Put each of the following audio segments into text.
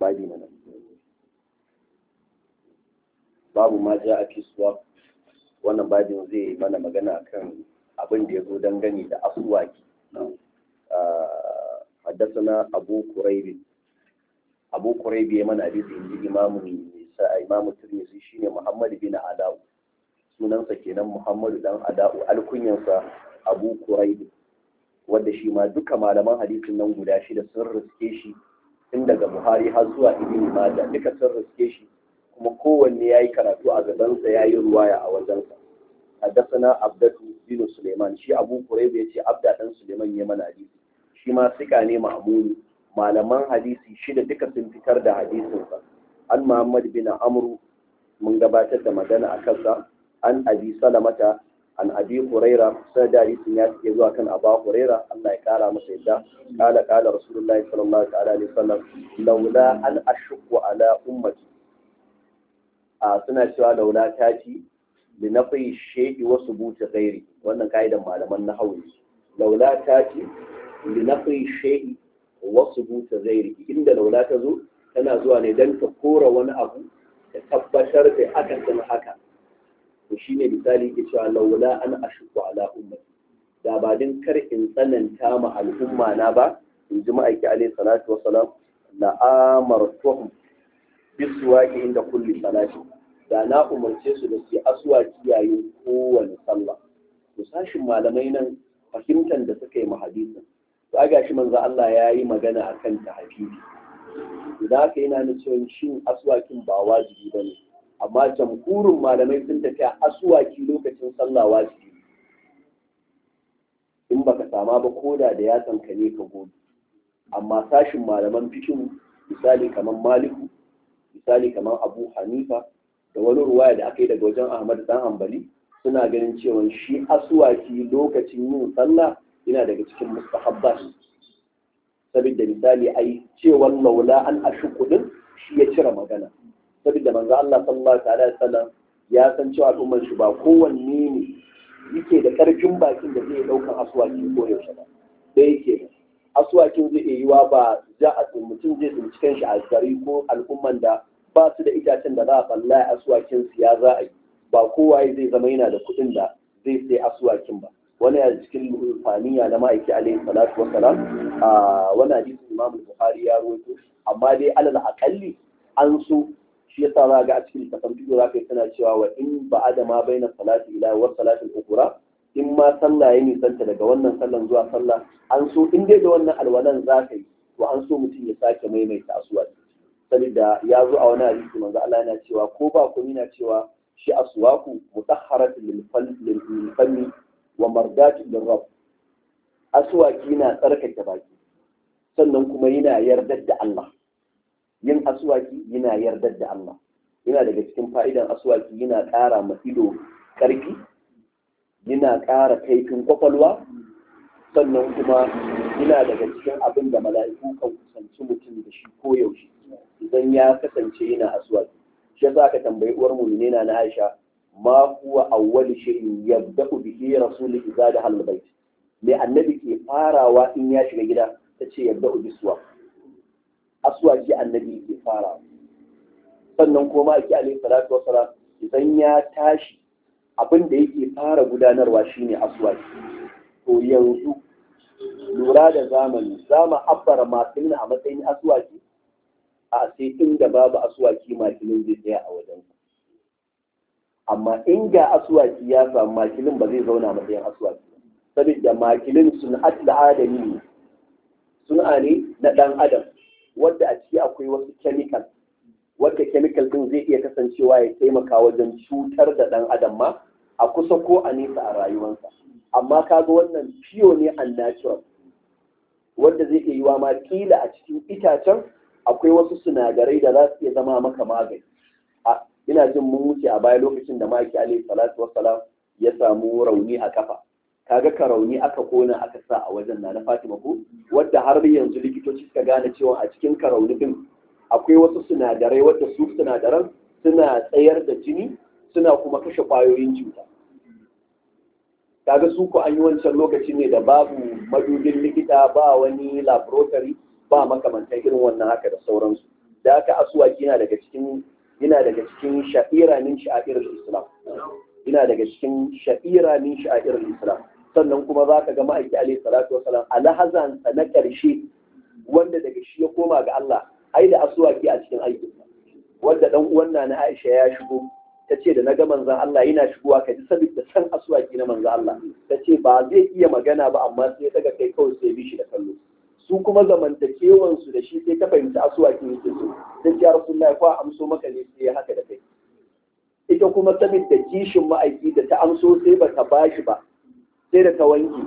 babi na nan babu ma ja a fisuwa wannan babin zai mana magana kan abin da ya zo dangane da asuwaki حدثنا أبو كريب أبو كريب يمن حديث عند إمام إمام الترمذي شين محمد بن علاء sunansa kenan Muhammadu dan Ada'u alkunyansa Abu Kuraibi wanda shi ma duka malaman hadisin nan guda shida sun riske shi tun daga Buhari har zuwa Ibn Majah duka sun riske shi kuma kowanne yayi karatu a gabansa yayi ruwaya a wajensa حدثنا عبدة بن سليمان شي أبو قريب يتي عبدة بن سليمان يمن حديث shi ma sika ne ma'amuni malaman hadisi shida duka sun fitar da hadisinsa an Muhammad bin Amru mun gabatar da magana a kansa an Abi Salamata an Abi Huraira sai da hadisin ya cike zuwa kan Aba Huraira Allah ya kara masa yadda kala kala Rasulullahi sallallahu alaihi wasallam laula an ashqu ala ummati a suna cewa laula ta ci li nafi shay'i wa subuti ghairi wannan kaidan malaman nahwu laula ta ci linafi shay'i wa subut ghairi inda laula ta zo tana zuwa ne dan ta kora wani abu ta tabbatar da aka san haka to shine misali ke cewa laula an ashku ala ummati da ba din kar in tsananta ma al'umma na ba in ji ma'aiki alaihi salatu wassalam la amartuhum biswaki inda kulli salati da na umarce su da su aswaki yayin kowane sallah to sashin malamai nan fahimtar da suka yi ma hadisin to aga shi manzo Allah ya yi magana akan tahajjudi idan aka yana na cewa shin aswakin ba wajibi bane amma jamhurin malamai sun tafi a aswaki lokacin sallah wajibi in baka sama ba koda da ya ka ne ka gobe amma sashin malaman fikin misali kamar maliku misali kamar abu hanifa da wani ruwaya da aka yi daga wajen ahmad dan hanbali suna ganin cewa shi aswaki lokacin yin sallah yana daga cikin mustahabbat saboda misali ai cewar laula an ashu kudin shi ya cire magana saboda manzo Allah sallallahu alaihi wasallam ya san cewa al'ummar shi ba kowanne ne yake da karfin bakin da zai daukan aswaki ko yaushe ba sai yake aswakin zai iya yiwa ba za a mutum zai tsinci kanshi a gari ko al'umman da ba su da itacen da za a balla aswakin su ya za a yi ba kowa zai zama yana da kuɗin da zai sai aswakin ba wani a cikin faniya na ma'aiki alaihi salatu wassalam a wani hadisi imam bukhari ya rawaito amma dai alal aqalli an so shi yasa za ga a cikin littafin fiqh za ka yi tana cewa wa in ba'ada ma baina salati ila wa salati al-ukhra in ma sallah ya nisanta daga wannan sallan zuwa sallah an so in dai da wannan alwalan za ka yi to an so mutum ya sake maimaita aswaki saboda ya zo a wani hadisi manzo Allah yana cewa ko ba ku yana cewa shi aswaku mutahharatun lil fanni wa mardatin lirrab aswaki na tsarkake baki sannan kuma yana yardar da Allah yin aswaki yana yardar da Allah yana daga cikin fa'idan aswaki yana ƙara ma ido ƙarfi yana ƙara kaifin kwakwalwa sannan kuma yana daga cikin abin da mala'iku kan kusanci mutum da shi koyaushe idan ya kasance yana aswaki shi yasa aka tambayi uwar mu na Aisha ma huwa awwal shay'in yabda'u bihi rasulul idza da hal bait me annabi ke farawa in ya shiga gida tace yabda'u biswa aswaji annabi ke farawa sannan kuma ake alaihi salatu wassalam idan ya tashi abin da yake fara gudanarwa shine aswaji to yanzu lura da zamani zama abbara makilin a matsayin aswaki a sai inda babu aswaki makilin zai tsaya a wajen amma in ga aswaki ya samu makilin ba zai zauna matsayin aswaki saboda makilin sun atla adami ne suna ne na dan adam wadda a ciki akwai wasu chemical wadda chemical din zai iya kasancewa ya taimaka wajen cutar da dan adam ma a kusa ko a nesa a rayuwarsa amma kaga wannan fiyo ne unnatural wanda zai iya yiwa ma kila a cikin itacen akwai wasu sinadarai da za su iya zama maka magani a ina jin mun wuce a baya lokacin da maki alaihi salatu wassalam ya samu rauni a kafa kaga ka rauni aka kona aka sa a wajen na na Fatima ko wadda har yanzu likitoci suka gane cewa a cikin ka rauni din akwai wasu sinadarai wadda su sinadaran suna tsayar da jini suna kuma kashe kwayoyin cuta kaga su ko an yi wancan lokaci ne da babu madubin likita ba wani laboratory ba makamantan irin wannan haka da sauransu da haka aswaki yana daga cikin yana daga cikin sha'ira min sha'ir islam yana daga cikin sha'ira min sha'ir islam sannan kuma za ka ga ma'aiki alaihi salatu wasalam alhazansa na ƙarshe wanda daga shi ya koma ga Allah ai da aswaki a cikin aikinsa wanda dan uwan na Aisha ya shigo ta ce da na ga manzan Allah yana shigowa ka ji saboda san aswaki na manzan Allah ta ce ba zai iya magana ba amma sai daga kai kawai sai bi shi da kallo su kuma zamantakewan su da shi sai ta fahimci aswaki yake so ta ce ya rasulullahi fa amso maka ne sai haka da kai ita kuma saboda kishin ma'aiki da ta amso sai ba ta bashi ba sai da ta wanke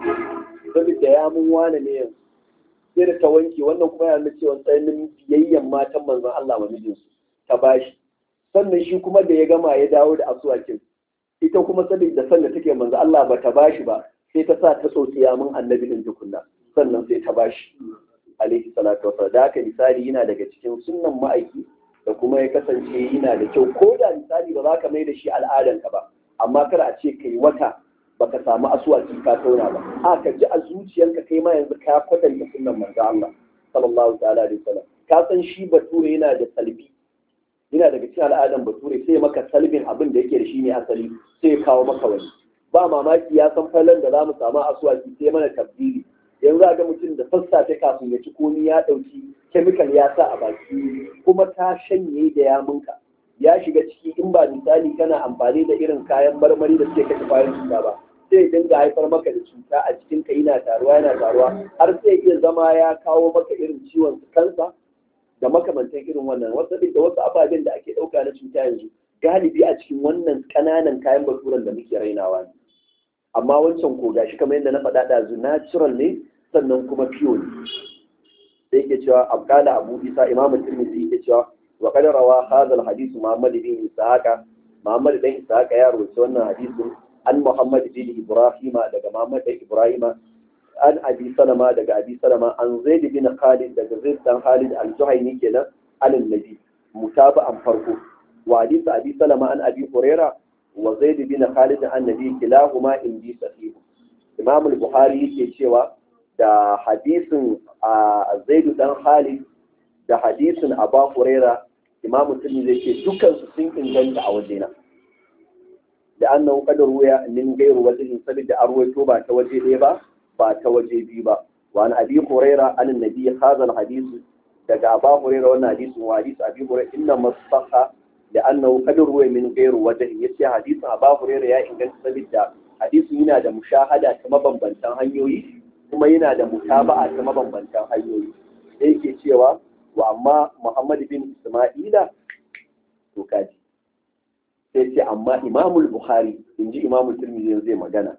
saboda ya mun wane ne yanzu sai da ta wanke wannan kuma yana cewa tsananin biyayyen matan manzon Allah wa mijinsu ta bashi sannan shi kuma da ya gama ya dawo da asuwakin ita kuma saboda san da take manzo Allah ba ta bashi ba sai ta sa ta tsosiya mun annabi din tukunna sannan sai ta bashi alaihi salatu wasallam da haka misali yana daga cikin sunnan ma'aiki da kuma ya kasance yana da kyau ko da misali ba za ka mai da shi al'adanka ba amma kar a ce kai wata baka samu asuwaki ka tauna ba a ka ji a zuciyanka kai ma yanzu ka kwatanta sunnan manzo Allah sallallahu ta'ala alaihi wasallam ka san shi bature yana da salbi yana daga cikin al'adan bature sai maka salbin abin da yake da shi ne asali sai ya kawo maka wani ba mamaki ya san falon da za mu samu asuwaki sai mana tabdili yanzu ga mutum da sassafe kafin ya ci komi ya ɗauki kemikal ya sa a baki kuma ta shanye da yamunka ya shiga ciki in ba misali kana amfani da irin kayan marmari da suke kashe kwayoyin cuta ba sai dinga haifar maka da cuta a cikin ka yana taruwa yana taruwa har sai iya zama ya kawo maka irin ciwon kansa da makamantan irin wannan wasu da wasu ababen da ake ɗauka na cuta yanzu galibi a cikin wannan ƙananan kayan baturan da muke rainawa ne amma wancan ko gashi kamar yadda na faɗa ɗazu natural ne sannan kuma pure ne sai yake cewa abdala abu isa imamu tirmidhi yake cewa wa qad rawa hadha al-hadith muhammad bin ishaqa muhammad dan ishaqa ya rawaita wannan hadisin an muhammad bin ibrahima daga muhammad dan ibrahima an abi salama daga abi salama an zaid bin khalid daga zaid dan khalid al-juhayni kenan an nabi mutaba'an farko wa hadith abi salama an abi huraira wa zaid bin khalid an nabi kilahuma indi sahih imam al-bukhari yake cewa da hadisin a zaidu dan khalid da hadisin aba huraira imam musulmi zai ce dukansu sun inganta a wajena da annahu qad ruya min ghayri wajhin sabida arwaito ba ta waje ɗaya ba ba ta waje biyu ba wa an abi huraira an nabi hadha alhadith daga aba huraira wannan hadisin wa hadis abi huraira inna masaha da annahu qad ruya min ghayri wajhin yace hadisin aba huraira ya inganta sabida hadisin yana da mushahada ta mabambantan hanyoyi kuma yana da mutaba'a ta mabambantan hanyoyi da yake cewa wa amma Muhammad bin Isma'ila to kaji sai ce amma Imamul Bukhari in ji Imamul Tirmidhi zai magana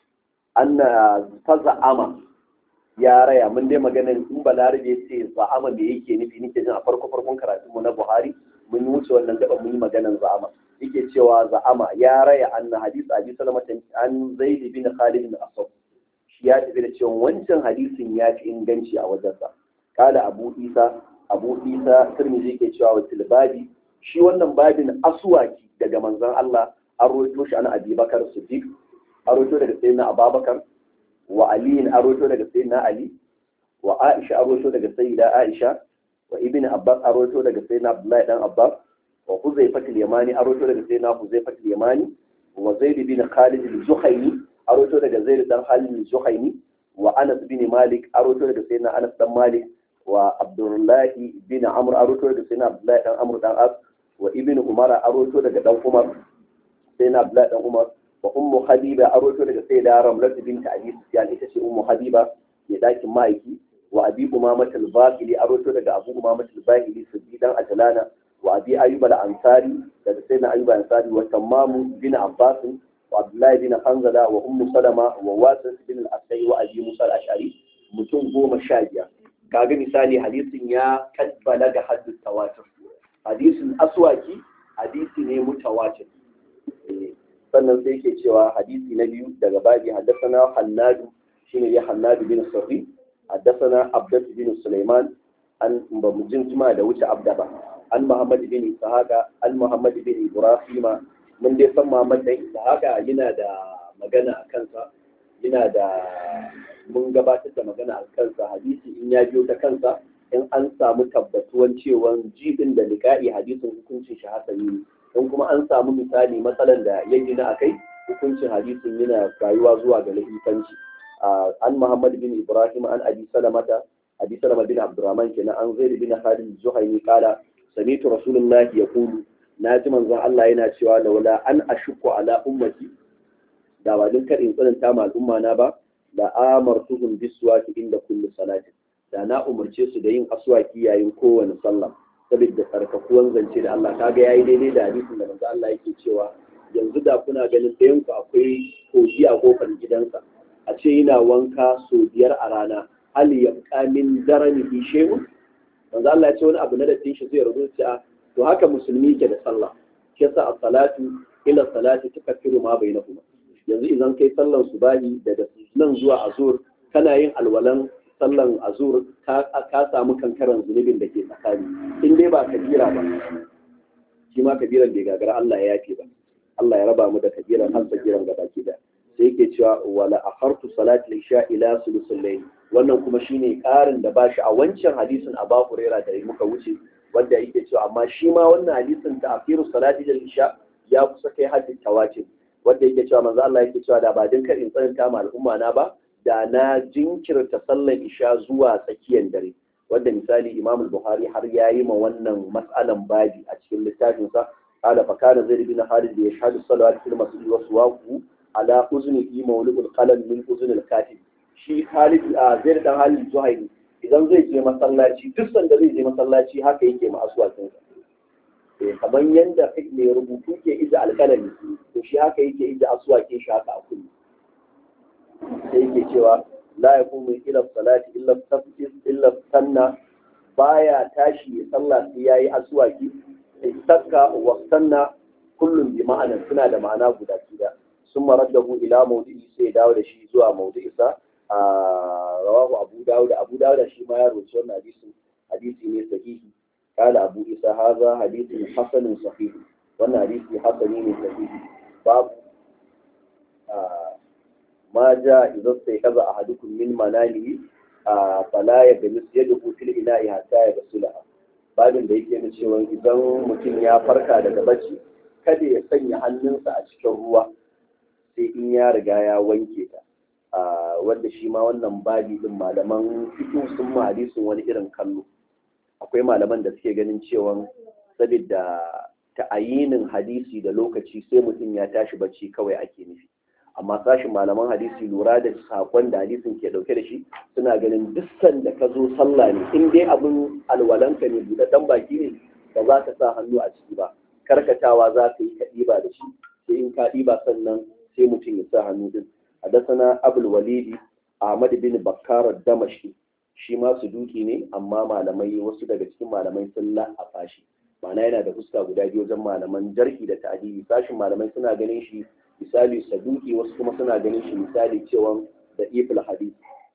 anna ta za'ama ya raya mun dai magana in balarabe ce za'ama me yake nufi nake jin a farko farkon karatun mu na Buhari mun wuce wannan gaba mun yi maganan za'ama yake cewa za'ama ya raya anna hadith abi salamatan an zaid bin khalid bin asad ya tafi da cewa wancan hadisin ya fi inganci a wajensa kala abu isa abu isa turmizi ke cewa wa tilbabi shi wannan babin aswaki daga manzon Allah an roto shi ana abi bakar siddiq an roto daga sayyidina ababakar wa ali an roto daga sayyidina ali wa aisha an roto daga sayyida aisha wa ibn abbas an roto daga sayyidina abdullahi dan abbas wa huzaifatul yamani an roto daga sayyidina huzaifatul yamani wa zaid bin khalid al-zuhayni aroto daga zaid dan halil zuhaini wa anas bin malik aroto daga sayyidina anas dan malik wa abdullahi bin amr aroto daga sayyidina abdullahi dan amr dan as wa ibnu umar aroto daga dan umar sayyidina abdullahi dan umar wa ummu habiba aroto daga sayyida ramlat bint abi sufyan ita ce ummu habiba ya dakin maiki wa abi umama al-bahili aroto daga abu umama al-bahili siddiqan ajlana wa abi ayyub al-ansari daga sayyidina ayyub al-ansari wa tammamu bin abbas وعبد الله بن حنظلة وأم سلمة وواسس بن الأسعي وأبي موسى الأشعري mutum goma sha biyar kaga misali hadisin ya kadbala ga haddin tawatur hadisin aswaki hadisi ne mutawatir sannan sai ke cewa hadisi na biyu daga babi haddasana hannadu shine ya hannadu bin sarri haddasana abdat bin sulaiman an ba mu jin da wuce abda ba an muhammad bin ishaqa an muhammad bin ibrahima mun dai san Muhammad dan haka yana da magana a kansa yana da mun gabatar da magana a kansa hadisi in ya biyo ta kansa in an samu tabbatuwan cewa jibin da liƙa'i hadisin hukuncin shi hasani ne in kuma an samu misali matsalan da ya gina a kai hukuncin hadisin yana rayuwa zuwa ga lahifanci an muhammad bin ibrahim an abi salamata abi salama bin abdurrahman kenan an zaid bin khalid zuhaini kala samitu rasulullahi yaqulu na ji manzon Allah yana cewa laula an ashukku ala ummati da ba din kadin tsananta ma al'umma na ba da amartuhum biswaki inda kulli salati da na umarce su da yin aswaki yayin kowane sallah saboda tsarkakuwan zance da Allah kaga yayi daidai da hadisin da manzo Allah yake cewa yanzu da kuna ganin ɗayan ku akwai kogi a kofar gidansa a ce yana wanka so biyar a rana hal yabqa min daranihi shay'un manzo Allah ya ce wani abu na da shi zai rubuta to haka musulmi ke da sallah shi yasa as-salatu ila salati tukaffiru ma bainahuma yanzu idan kai sallan subahi daga nan zuwa azur kana yin alwalan sallan azur ka samu kankaran zunubin da ke tsakani in dai ba kabira ba shi ma kabiran bai gagara Allah ya yafe ba Allah ya raba mu da kabiran har kabiran gaba ki da sai yake cewa wala akhartu salati isha ila sulusul layl wannan kuma shine karin da bashi a wancan hadisin Abu Hurairah da muka wuce wanda yake cewa amma shi ma wannan hadisin ta afiru salati isha ya kusa kai haddin tawatir wanda yake cewa manzo Allah yake cewa da ba din karin tsananta ma al'umma na ba da na jinkirta sallar isha zuwa tsakiyar dare wanda misali Imam Buhari har ya yi ma wannan mas'alan babi a cikin littafin sa qala fa kana zaid bin Khalid yashhadu salawat fil masjid wa suwaqu ala uznihi mawlidul qalam min uznil katib shi Khalid a zaid dan Khalid Zuhairi idan zai je masallaci duk sanda zai je masallaci haka yake ma aswakin sa kamar yanda mai rubutu ke ija alkalami to shi haka yake ija aswakin shi haka a kullu sai yake cewa la yaqumu ila salati illa tafsir illa sanna baya tashi ya sallah sai yayi aswaki istakka wa sanna kullum bi ma'anan suna da ma'ana guda guda sun maraddahu ila mawdi'i sai dawo da shi zuwa mawdi'isa a rawahu abu dawud abu dawud shi ma ya rawaito wannan hadisi hadisi ne sahihi قال أبو إسى هذا حديث حسن صحيح وأن حديث حسن صحيح باب آه ما جاء إذا استيقظ أحدكم من منامه آه فلا يجلس يده في الإناء حتى يغسلها babin da yake cewa idan mutum ya farka daga bacci kada ya sanya hannunsa a cikin ruwa sai in ya riga ya wanke ta wanda shi ma wannan babi din malaman fito sun ma hadisin wani irin kallo akwai malaman da suke ganin cewa saboda ta'ayinin hadisi da lokaci sai mutum ya tashi bacci kawai ake nufi amma sashin malaman hadisi lura da sakon da hadisin ke dauke da shi suna ganin dukkan da ka zo sallah ne in dai abin alwalanka ne buɗaɗɗen baki ne ba za ka sa hannu a ciki ba karkatawa za ka yi ka ɗiba da shi sai in ka ɗiba sannan sai mutum ya sa hannu din حدثنا أبو الوليد أحمد بن بكار الدمشقي shi ma su duki ne amma malamai wasu daga cikin malamai sun la'afa shi ma'ana yana da fuska guda biyu wajen malaman jarhi da ta'adili sashin malamai suna ganin shi misali saduki wasu kuma suna ganin shi misali cewa da ifil hadith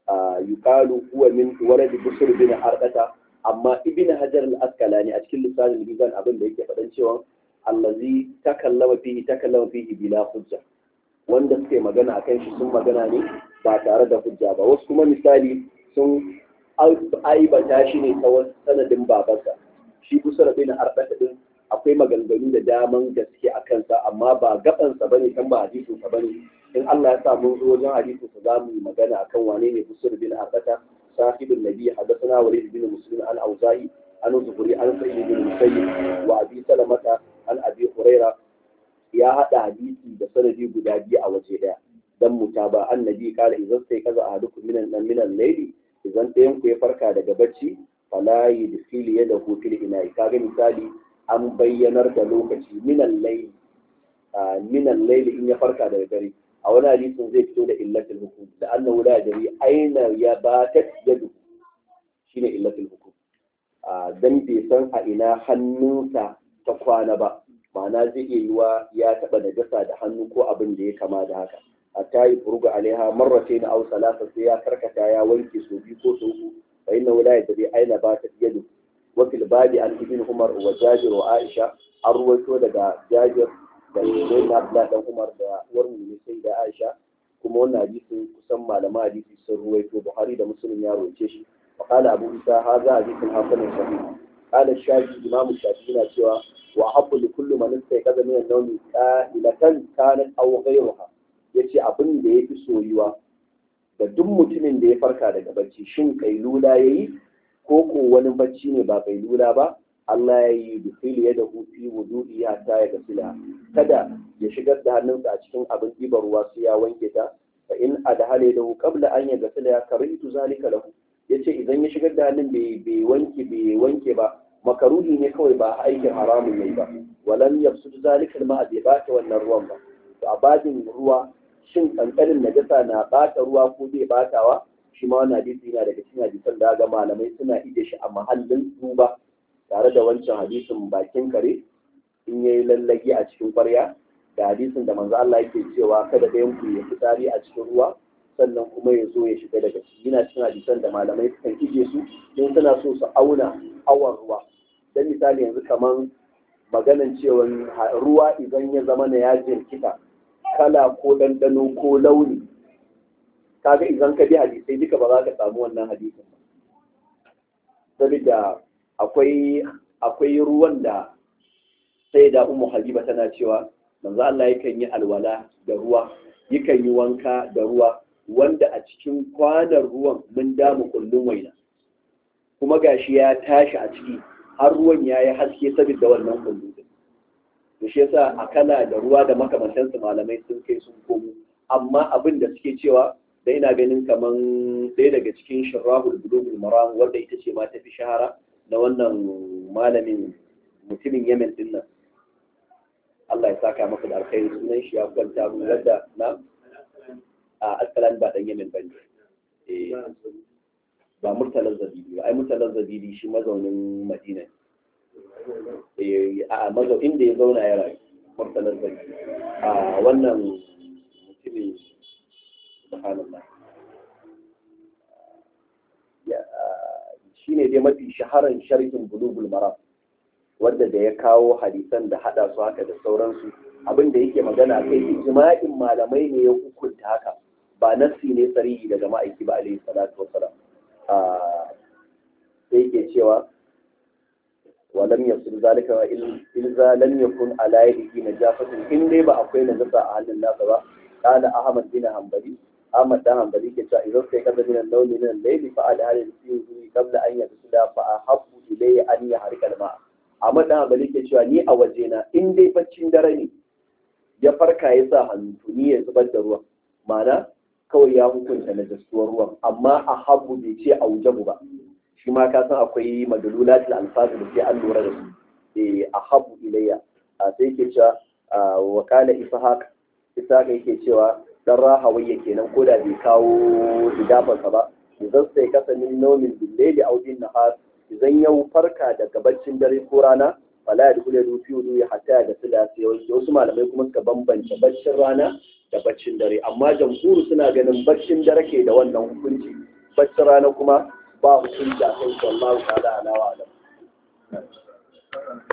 yuqalu huwa min walad busr bin arqata amma ibn hajar al-asqalani a cikin lisanin bizan abin da yake faɗan cewa allazi takallama fihi takallama fihi bila hujja wanda suke magana akan shi sun magana ne ba tare da hujja ba wasu kuma misali sun aibata shi ne ta sanadin babansa shi kusa da bin arɗaka din akwai maganganu da daman gaske a kansa amma ba gabansa bane kan ba hadisinsa bane in Allah ya sa mun zo wajen hadisinsa za mu yi magana akan wane ne kusa da bin arɗaka sahibin nabi hadathana walid bin muslim an auza'i an zuhuri an sa'id bin musayyib wa abi salamata an abi huraira ya hada hadisi da sanadi guda biyu a waje daya dan mutaba annabi kala idan sai kaza ahadukum minan minan layli idan ɗayan ku ya farka daga bacci fala yudkhili yadahu fil ina'i kaga misali an bayyanar da lokaci minan layli minan layli in ya farka daga dare a wani hadisin zai fito da illatul hukum da annahu la yadri aina ya batat yadu shine illatul hukum dan bai san a ina hannunsa ta kwana ba ma'ana zai iya yiwa ya taɓa najasa da hannu ko abin da ya kama da haka hatta yi furuga alaiha marrate na au salasa sai ya karkata ya wanke so biyu ko so uku fa inna wala ya tabi aina ba ta yadu wa fil babi an ibn umar wa jabir wa aisha an ruwaito daga jabir da sayyidina abdullah dan umar da uwar mu sai da aisha kuma wannan hadisi kusan malaman hadisi sun ruwaito buhari da muslim ya rawaice shi وقال أبو عيسى هذا حديث حسن صحيح قال الشافعي إمام الشافعي cewa وأحب لكل من استيقظ من النوم قائلة كانت أو غيرها yace abin da ya fi soyuwa da duk mutumin da ya farka daga bacci shin kailula ya yi ko ko wani bacci ne ba kailula ba Allah ya yi dukili ya da hufi wudu'i hatta ya gasila kada ya shigar da hannunsa a cikin abin ɗibar ruwa sai ya wanke ta fa in adhale lahu qabla an ya gasila ya karitu zalika lahu yace idan ya shigar da hannun bai wanke bai wanke ba makaruhi ne kawai ba aikin haramun ne ba walan yafsud zalika ma bai bata wannan ruwan ba to a babin ruwa shin kankanin najasa na bata ruwa ko zai batawa shi ma wannan hadisi yana daga cikin hadisan da ga malamai suna ije shi a mahallin duba tare da wancan hadisin bakin kare in yayi lallage a cikin kwarya da hadisin da manzo Allah yake cewa kada ɗayan ku ya fitari a cikin ruwa sannan kuma ya zo ya shiga daga ciki yana cikin hadisan da malamai sukan ije su in suna so su auna awan ruwa dan misali yanzu kaman maganan cewa ruwa idan ya zama na ya jirkita kala ko ɗanɗano ko launi kaga idan ka bi hadisai duka ba za ka samu wannan hadisin ba saboda akwai akwai ruwan da sai da ummu habiba tana cewa manzo Allah yakan yi alwala da ruwa yakan yi wanka da ruwa wanda a cikin kwanan ruwan mun damu kullun waina kuma gashi ya tashi a ciki har ruwan ya yi haske saboda wannan kullun din to shi yasa akala da ruwa da makamantansu malamai sun kai sun komo amma abin da suke cewa da ina ganin kaman ɗaya daga cikin shirahul bulugul maram wanda ita ce ma ta fi shahara na wannan malamin mutumin yemen din nan Allah ya saka maka da alkhairi sunan shi ya kwanta mu wadda na a asalan ba dan yemen bane eh ba murtalan zabidi ba ai murtalan zabidi shi mazaunin madina eh a mazau inda ya zauna ya rayu murtalan zabidi a wannan mutumin subhanallah shi ne dai mafi shaharan sharhin bulugul maram wanda da ya kawo hadisan da hada su haka da sauransu abin da yake magana kai ijma'in malamai ne ya hukunta haka ba nassi ne sarihi daga ma'aiki ba alaihi salatu wassalam sai yake cewa ولم يصل ذلك إذا لم يكن على يده نجاسة إن دي با أكوي نجاسة أهل الناس با قال أحمد بن حنبلي أحمد بن حنبلي كتا إذا استيقظ من النوم من الليل فعل هذا الفيوز قبل أن يغسل فأحب إليه أن يحرق الماء Ahmad dan Hanbali ke cewa ni a wajena in dai baccin dare ne ya farka ya sa hannu to ni ya zubar da ruwan ma'ana kawai ya hukunta na gastuwar ruwan amma a habu bai ce a wujabu ba shi ma ka san akwai madalulatul alfazu da sai an lura da su eh a habu ilayya a sai ke cewa wa qala ishaq ishaq yake cewa dan rahawayya kenan ko da bai kawo idafansa ba idan sai kasa min nomin billaili aw bin nahar idan ya farka daga baccin dare ko rana fala ya dukule rufi wudu ya hata da sila sai wasu malamai kuma suka bambance baccin rana da baccin dare amma jamhuru suna ganin baccin dare ke da wannan hukunci baccin rana kuma ba hukunci a kan sallahu ta'ala ala wa alam